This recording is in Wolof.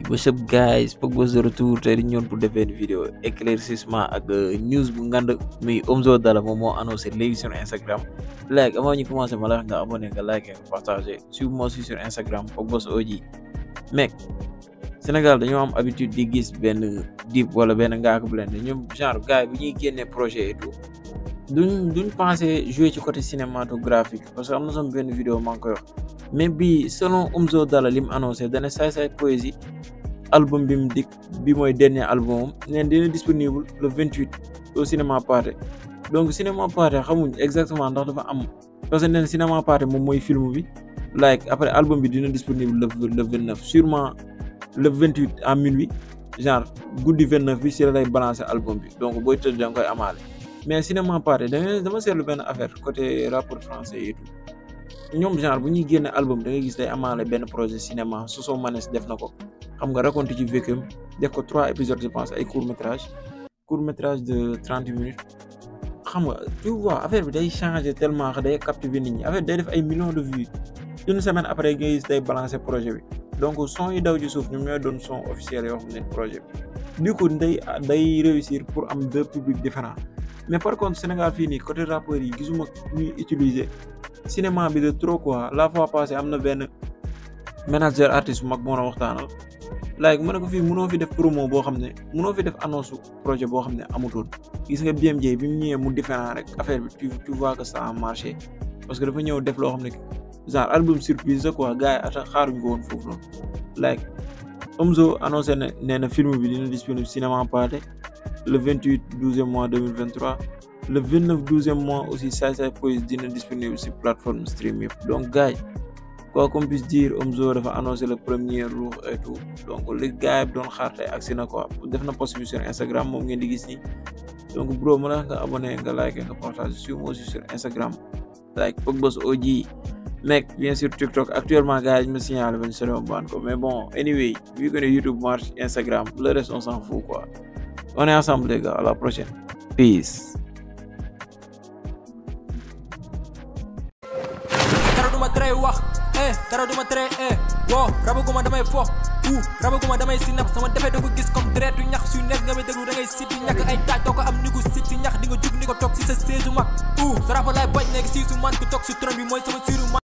what's up guys Pogba de retour tey dañu ñëwoon pour def benn vidéo éclaircissement ak news bu ngand muy Omzo Dollar moom moo annoncé léegi sur Instagram like avant ñu commencé ma la wax nga abonné nga like nga partagé suivez-moi aussi sur Instagram Pogba OG mec Sénégal dañoo am habitude di gis benn Dip wala benn Ngaaka Blindé ñoom genre gars yi bu ñuy génnee projet et tout duñ duñ pensé jouer ci côté cinématographique parce que am na sama benn vidéo maa ngi koy wax mais bii selon Omzo Dollar li mu annoncé dana saay saay poésie album bi mu dikk bi mooy dernier album am neen dina disponible le vingt huit au cinéma Pathé donc cinéma Pathé xamuñ exactement ndax dafa am parce que neen cinéma Pathé moom mooy film bi like après album bi dina disponible le le vingt neuf sûrement le vingt huit à minuit genre guddi vingt neuf bi si la lay balancer album bi donc booy tëdd da nga koy amaale mais cinéma Pathé da dama seetlu benn affaire côté rapport français et tout ñoom genre bu ñuy génne album da ngay gis day amaale benn projet cinéma Soso Manes def na ko xam nga raconté ci vécum def ko trois épisodes je pense ay court métrage court métrage de trente minutes xam nga tu vois affaire bi day changer tellement que day captiver nit ñi affaire day def ay millions de vues une semaine après nga gis day balancer projet bi donc son yi daw ci suuf ñoom ñooy doon son officiel yoo xam ne projet bi du coup day day réussir pour am deux publics différents mais par contre Sénégal fii nii côté rappeurs yi gisuma ñuy utiliser cinéma bi de trop quoi la fois passée am na benn manager artiste bu mag moo doon waxtaanal like mu ne ko fii mënoo fi def promo boo xam ne mënoo fi def annonce projet boo xam ne amutoon gis nga BMJ bi mu ñëwee mu différent rek affaire bi tu tu vois que ça a marché parce que dafa ñëw def loo xam ne genre album surprise la quoi gars yi ata xaaruñ ko woon foofu noonu like Omzo annoncé ne nee na film bi dina disponible cinéma Pathé le vingt huit douzième mois deux mille vingt trois le vingt neuf douzième mois aussi Saay Saay Poésie dina disponible si plateforme stream yëpp donc gars yi quoi qu'on puisse dire Omzo dafa annoncé le premier jour et tout donc li gars yi doon xaar tey agsi na quoi def na post bi sur Instagram moom ngeen di gis nii donc bro ma la nga abonné nga like nga partage suivez-moi aussi sur Instagram like Pogba OG mec bien sûr TikTok actuellement gars yi ñu ma signalé benn solo baan ko mais bon anyway vu que ne YouTube marche Instagram le reste on s'en fout quoi on est ensemble les gars à la prochaine peace dara duma tere wax eh dara duma tere eh wo rabaguma damay fo ou rabaguma damay si nap sama defee da ko gis comme deretu ñax suy nekk nga may déglu da ngay sit di ñàkk ay taaj doo ko am ni ko sit si ñax di nga jug ni ko toog si sa séesu mag ou sa rapa laay bañ nekk si su man ku toog si tron bi mooy sama siiru man